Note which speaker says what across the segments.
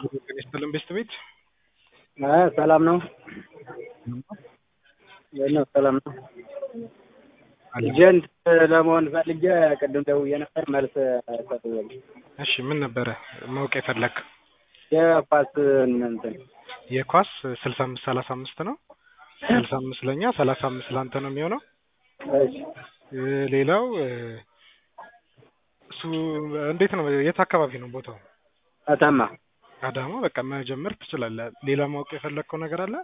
Speaker 1: ጤና ይስጥልን ቤስት ቤት
Speaker 2: ሰላም ነው ነው ሰላም ነው። ኤጀንት ለመሆን ፈልጌ ቅድም ደውዬ ነበር፣ መልስ ሰጥቶኛል።
Speaker 1: እሺ ምን ነበረ ማወቅ የፈለግ?
Speaker 2: የኳስ እንትን
Speaker 1: የኳስ ስልሳ አምስት ሰላሳ አምስት ነው። ስልሳ አምስት ለእኛ ሰላሳ አምስት ለአንተ ነው የሚሆነው።
Speaker 2: እሺ
Speaker 1: እ ሌላው እ እሱ እንዴት ነው? የት አካባቢ ነው ቦታው?
Speaker 2: አታማ
Speaker 1: አዳማ። በቃ መጀመር ትችላለህ። ሌላ ማወቅ የፈለግከው ነገር አለ?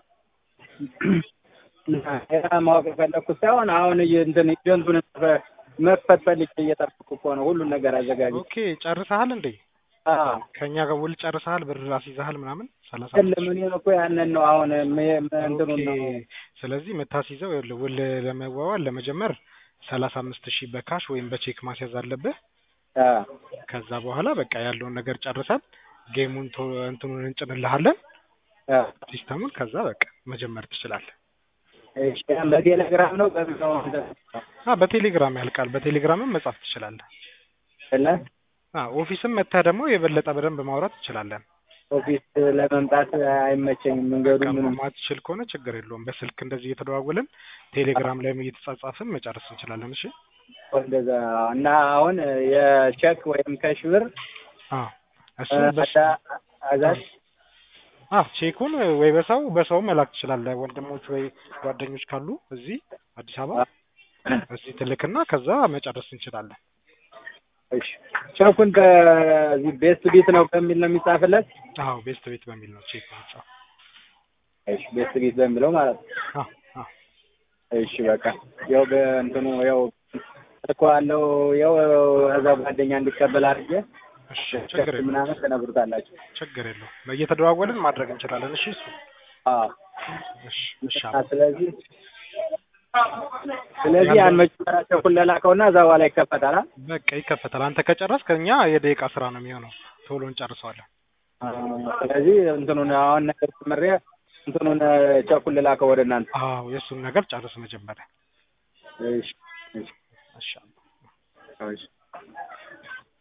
Speaker 2: ሌላ ማወቅ የፈለግኩት ሳይሆን አሁን እየ- እንትን ኤጀንቱን መክፈት ፈልጌ እየጠበኩ እኮ ነው። ሁሉን ነገር አዘጋጅ
Speaker 1: ኦኬ ጨርሰሃል እንዴ? ከእኛ ጋር ውል ጨርሰሃል? ብር አስይዘሃል ምናምን ሰላሳ
Speaker 2: የለም እኔም እኮ ያንን ነው አሁን ም- ም- እንትኑን ነው
Speaker 1: ኦኬ። ስለዚህ የምታስይዘው ይኸውልህ ውል ለመዋዋል ለመጀመር ሰላሳ አምስት ሺህ በካሽ ወይም በቼክ ማስያዝ አለብህ።
Speaker 2: አ፣
Speaker 1: ከዛ በኋላ በቃ ያለውን ነገር ጨርሰን ጌሙን ቶ- እንትኑን እንጭንልሃለን
Speaker 2: አ።
Speaker 1: ሲስተሙን። ከዛ በቃ መጀመር ትችላለህ።
Speaker 2: እሺ በቴሌግራም ነው በምን ነው
Speaker 1: አ በቴሌግራም ያልቃል። በቴሌግራምም መጻፍ ትችላለህ።
Speaker 2: እና
Speaker 1: አ ኦፊስም መጥተህ ደግሞ የበለጠ በደንብ ማውራት ትችላለን።
Speaker 2: ኦፊስ ለመምጣት አይመቸኝም መንገዱ
Speaker 1: በቃ
Speaker 2: ምንም
Speaker 1: ማትችል ከሆነ ችግር የለውም። በስልክ እንደዚህ እየተደዋወልን ቴሌግራም ላይም እየተጻጻፍን መጨረስ እንችላለን። እሺ
Speaker 2: እንደዛ እና አሁን የቼክ ወይም ከሽ ብር
Speaker 1: አ እሱን በሱ
Speaker 2: አዳ- አዛዝ
Speaker 1: አ ቼኩን ወይ በሰው በሰው መላክ ትችላለህ። ወንድሞች ወይ ጓደኞች ካሉ እዚህ አዲስ አበባ እዚህ ትልክና ከዛ መጨረስ እንችላለን።
Speaker 2: እሺ ቼኩን በዚህ ቤስት ቢት ነው በሚል ነው የሚጻፍለት
Speaker 1: አዎ ቤስት ቤት በሚል ነው ቼክ ማጻፍ።
Speaker 2: እሺ ቤስት ቢት በሚለው ማለት ነው
Speaker 1: አ አ
Speaker 2: እሺ በቃ ያው በእንትኑ ያው እኮ አለው ያው እዛ ጓደኛ እንዲቀበል አድርጌ
Speaker 1: እሺ ችግር የለውም
Speaker 2: ምናምን ትነግሩታላችሁ
Speaker 1: ችግር የለውም። እየተደዋወልን ማድረግ እንችላለን። እሺ እሱ
Speaker 2: አዎ
Speaker 1: እሺ እሺ
Speaker 2: እና ስለዚህ ስለዚህ ያን መጀመሪያ ቼኩን ለላከውና እዛ በኋላ ይከፈታል አ?
Speaker 1: በቃ ይከፈታል። አንተ ከጨረስክ ከእኛ የደቂቃ ስራ ነው የሚሆነው። ቶሎ እንጨርሰዋለን።
Speaker 2: አ፣ ስለዚህ እንትኑን አሁን ነገር ጨምሬ እንትኑን ቼኩን ልላከው ወደ እናንተ
Speaker 1: አዎ የእሱን ነገር ጨርስ መጀመሪያ።
Speaker 2: እሺ እሺ
Speaker 1: እሺ
Speaker 2: እሺ